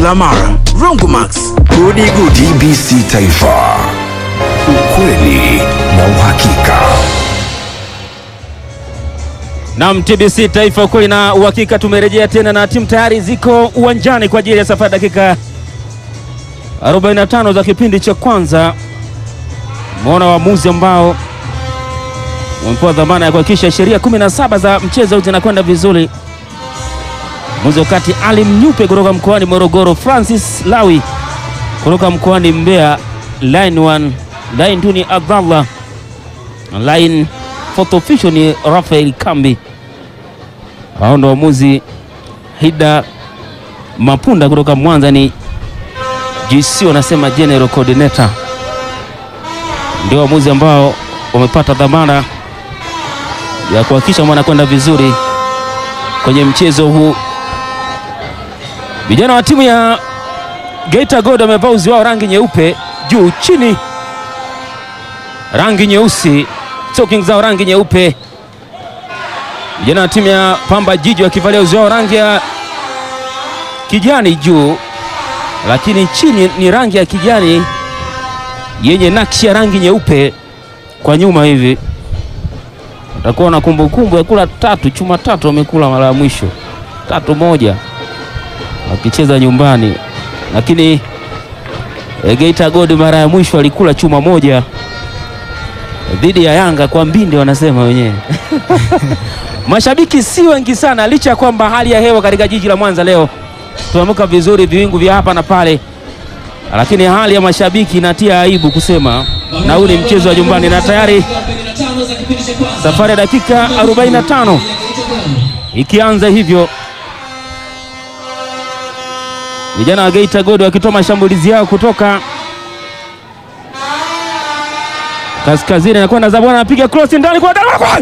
kila mara. Rongomax, gudi gudi. TBC Taifa, ukweli na uhakika. Naam, TBC Taifa, ukweli na uhakika. Tumerejea tena na timu tayari ziko uwanjani kwa ajili ya safari dakika 45 za kipindi cha kwanza. Umeona waamuzi ambao wamepewa dhamana ya kuhakikisha sheria 17 za mchezo zinakwenda vizuri. Mwamuzi wakati Ali Mnyupe kutoka mkoani Morogoro, Francis Lawi kutoka mkoani Mbeya, line 1 line 2 ni Abdallah, line fourth official ni Rafael Kambi. Hao ndo waamuzi. Hida Mapunda kutoka Mwanza ni GC wanasema general coordinator, ndio waamuzi ambao wamepata dhamana ya kuhakikisha wanakwenda vizuri kwenye mchezo huu. Vijana wa timu ya Geita Gold wamevaa uzi wao rangi nyeupe juu chini rangi nyeusi, stocking zao rangi nyeupe. Vijana wa timu ya Pamba Jiji wakivalia uzi wao rangi ya kijani juu, lakini chini ni rangi ya kijani yenye nakshi ya rangi nyeupe kwa nyuma hivi. Watakuwa na kumbukumbu ya kula tatu chuma tatu, wamekula mara ya mwisho tatu moja wakicheza nyumbani, lakini e, Geita Gold mara ya mwisho alikula chuma moja dhidi ya Yanga kwa mbinde, wanasema wenyewe. Mashabiki si wengi sana, licha ya kwamba hali ya hewa katika jiji la Mwanza leo tumeamka vizuri, viwingu vya hapa na pale, lakini hali ya mashabiki inatia aibu kusema, na huu ni mchezo wa nyumbani, na tayari safari ya dakika 45 ikianza hivyo, vijana wa Geita Gold wakitoa mashambulizi yao kutoka kaskazini, anakwenda Zabona, anapiga cross ndani kwa kwa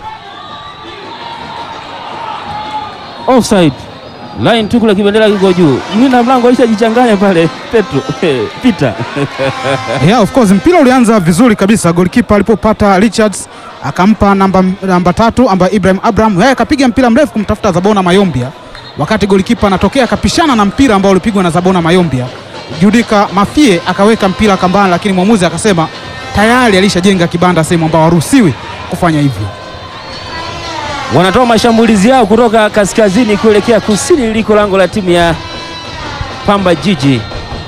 offside line tu kule, kibendera kiko juu, mlinda mlango alishajichanganya pale Petro Peter Yeah, of course mpira ulianza vizuri kabisa. Goalkeeper alipopata Richards akampa namba, namba tatu ambaye Ibrahim Abraham yeye akapiga mpira mrefu kumtafuta Zabona Mayombia, wakati goalkeeper anatokea akapishana na mpira ambao ulipigwa na Zabona Mayombia. Judika Mafie akaweka mpira kambani, lakini mwamuzi akasema tayari alishajenga kibanda sehemu ambao haruhusiwi kufanya hivyo. wanatoa mashambulizi yao kutoka kaskazini kuelekea kusini liliko lango la timu ya Pamba Jiji,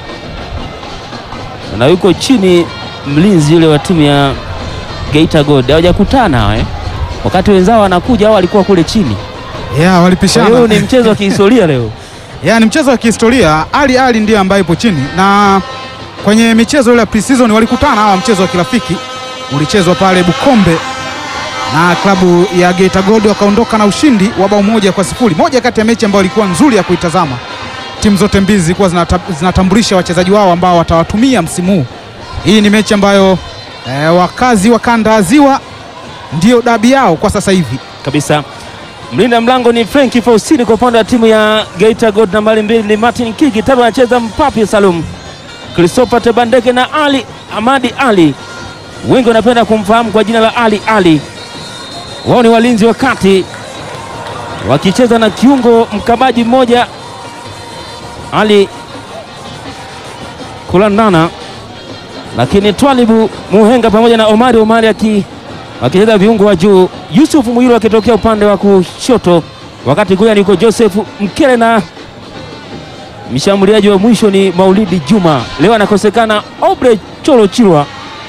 na yuko chini mlinzi yule wa timu ya Geita Gold. Hawajakutana eh, wakati wenzao wanakuja, hao walikuwa kule chini. Yeah, Kwa walipishana. hiyo ni mchezo wa kihistoria leo. Yeah, ni mchezo wa kihistoria. Ali Ali ndiye ambaye ipo chini, na kwenye michezo ile ya pre-season walikutana hawa, mchezo wa kirafiki ulichezwa pale Bukombe na klabu ya Geita Gold wakaondoka na ushindi wa bao moja kwa sifuri, moja kati ya mechi ambayo ilikuwa nzuri ya kuitazama. Timu zote mbili zilikuwa zinata, zinatambulisha wachezaji wao ambao watawatumia msimu huu. Hii ni mechi ambayo eh, wakazi wa kanda ya Ziwa ndio dabi yao kwa sasa hivi. kabisa. Mlinda mlango ni Frank Faustini kwa upande wa timu ya Geita Gold. Nambari mbili ni Martin Kiki, tatu anacheza Mpapi Salum, Christopher Tebandeke na Ali Amadi Ali, wengi wanapenda kumfahamu kwa jina la Ali Ali. Wao ni walinzi wa kati wakicheza na kiungo mkabaji mmoja Ali Kulandana, lakini Twalibu Muhenga pamoja na Omari Omari aki wakicheza viungo wa juu, Yusuf Mwiru akitokea upande wa kushoto, wakati kuya niko Joseph Mkele na mshambuliaji wa mwisho ni Maulidi Juma. Leo anakosekana Obre Cholo Chilwa.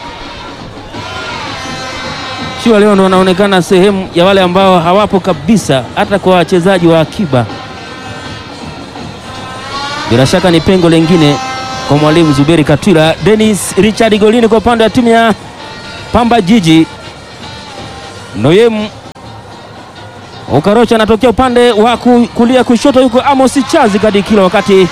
Chilwa leo ndo anaonekana sehemu ya wale ambao hawapo kabisa, hata kwa wachezaji wa akiba. Bila shaka ni pengo lengine kwa mwalimu Zuberi Katwila. Dennis Richard golini kwa upande wa timu ya Pamba Jiji. Noyem Ukarocha anatokea upande wa ku- kulia kushoto, yuko Amos Chazi Kadikilo, wakati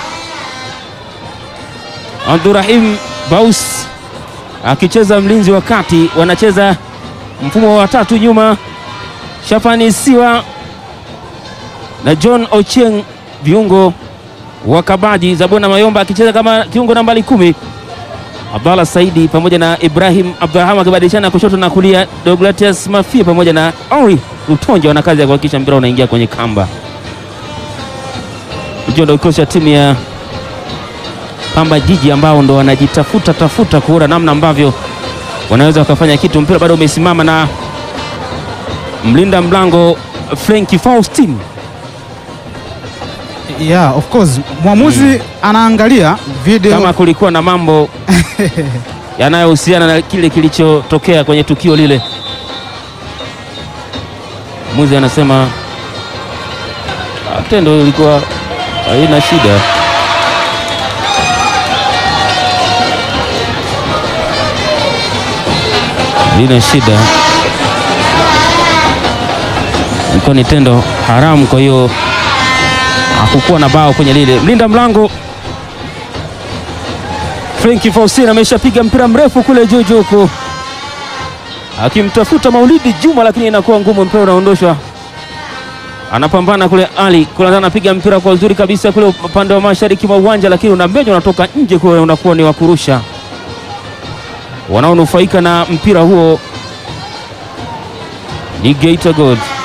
Abdurahim Baus akicheza mlinzi wa kati. Wanacheza mfumo wa watatu nyuma, Shafani Siwa na John Ochieng viungo wa kabaji. Zabona Mayomba akicheza kama kiungo nambari kumi. Abdallah Saidi pamoja na Ibrahim Abduraham akibadilishana kushoto na kulia. Douglas Mafia pamoja na Henri Lutonja wana kazi ya kuhakikisha mpira unaingia kwenye kamba. Hicho ndio kikosi cha timu ya Pamba Jiji ambao ndo wanajitafuta tafuta kuona namna ambavyo wanaweza wakafanya kitu. Mpira bado umesimama na mlinda mlango Frenki Faustin Yeah, of course mwamuzi anaangalia video kama kulikuwa na mambo yanayohusiana na kile kilichotokea kwenye tukio lile. Mwamuzi anasema "Ah, tendo ilikuwa haina shida. Lina shida, ilikuwa ni tendo haramu, kwa hiyo hakukuwa na bao kwenye lile. Mlinda mlango Frenki Faustin ameshapiga mpira mrefu kule juu juu huku akimtafuta Maulidi Juma, lakini inakuwa ngumu, mpira unaondoshwa. Anapambana kule Ali kule, anapiga mpira kwa uzuri kabisa kule upande wa mashariki mwa uwanja, lakini unambenywa, unatoka nje kule, unakuwa ni wa kurusha. Wanaonufaika na mpira huo ni Geita Gold.